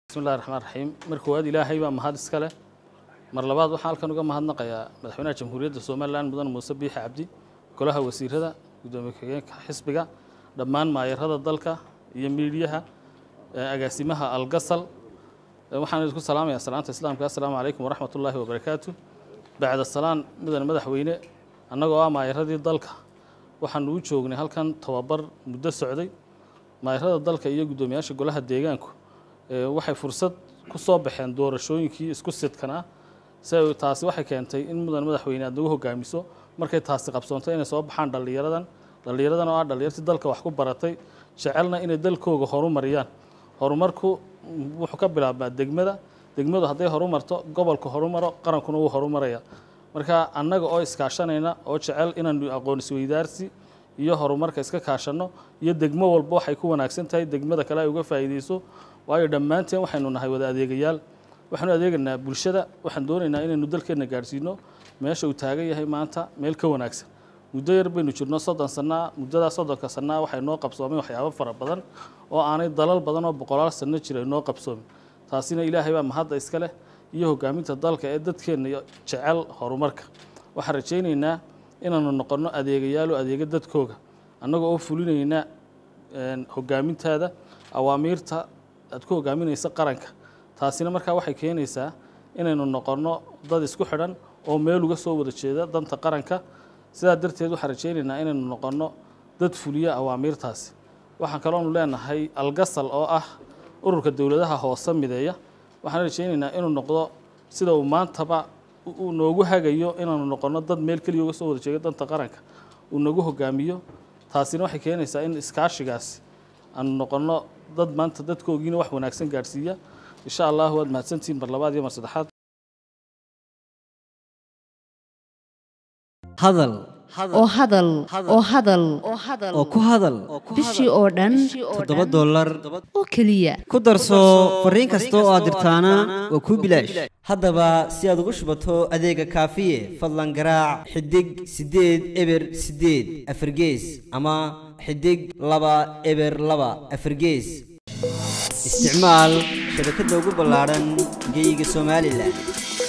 bismillahi raxmaan raxiim mar koowaad ilaahay baa mahad iska leh mar labaad waxaan halkan uga mahadnaqayaa madaxweynaha jamhuuriyadda somalilan mudane muuse biixi cabdi golaha wasiirada gudoomiye ku-xigeenka xisbiga dhammaan maayarada dalka iyo miidiyaha agaasimaha algasal waxaan idinku salaamayaa salaanta islaamka assalaamu calaykum waraxmat ullaahi wabarakaatu bacda salaan mudane madaxweyne annagoo ah maayaradii dalka waxaanu u joognay halkan tababar muddo socday maayarada dalka iyo guddoomiyaasha golaha deegaanku waxay fursad ku soo baxeen doorashooyinkii isku sidkanaa si taasi waxay keentay in mudan madaxweyne aad nagu hogaamiso markay taasi qabsoontay inay soo baxaan dhallinyaradan dhallinyaradan oo ah dhallinyartii dalka wax ku baratay jecelna inay dalkooga horumariyaan horumarku wuxuu ka bilaabmaa degmada degmadu hadday horumarto gobolka horumaro qarankuna wuu horumaraya marka annaga oo iskaashanayna oo jecel inaanu aqoon isweydaarsi iyo horumarka iska kaashanno iyo degmo walba waxay ku wanaagsan tahay degmada kale ay uga faa'iideyso waayo dhammaanteen waxaynu nahay wada adeegayaal waxaanu adeeganaa bulshada waxaan doonaynaa inaynu dalkeenna gaadhsiino meesha uu taagan yahay maanta meel ka wanaagsan muddo yar baynu jirno soddon sannaa muddadaa soddonka sannaa waxay noo qabsoomeen waxyaabo fara badan oo aanay dalal badan oo boqolaal sanno jira noo qabsoomin taasina ilaahay baa mahadda iska leh iyo hogaaminta dalka ee dadkeenna jecel horumarka waxaan rajaynaynaa inaanu noqonno adeegayaal oo adeega dadkooga annagoo oo fulinayna hogaamintaada awaamiirta aad ku hogaaminaysa qaranka taasina markaa waxay keenaysaa inaynu noqonno dad isku xidhan oo meel uga soo wada jeeda danta qaranka sidaa darteed waxaan rajaynaynaa inaynu noqonno dad fuliya awaamiirtaasi waxaan kaloonu leenahay algasal oo ah ururka dowladaha hoose mideeya waxaan rajaynaynaa inuu noqdo sida uu maantaba uu noogu hagayo inaanu noqonno dad meel keliya uga soo wada jeeda danta qaranka uu nagu hogaamiyo taasina waxay keenaysaa in iskaashigaasi aanu noqonno dad maanta dadkoogiina wax wanaagsan gaadhsiiya insha allah waad mahadsantihiin mar labaad iyo mar saddexaad hadal oo hadal oo hadal oo ku hadal bishii oo dhan toddoba dollar oo keliya ku darso fariin kasta oo aad dirtaana waa kuu bilaash haddaba si aad ugu shubato adeega kaafiye fadlan garaac xidig siddeed eber siddeed afargees ama xidig laba eber laba afargees isticmaal shabakadda ugu ballaadhan geeyiga somalilan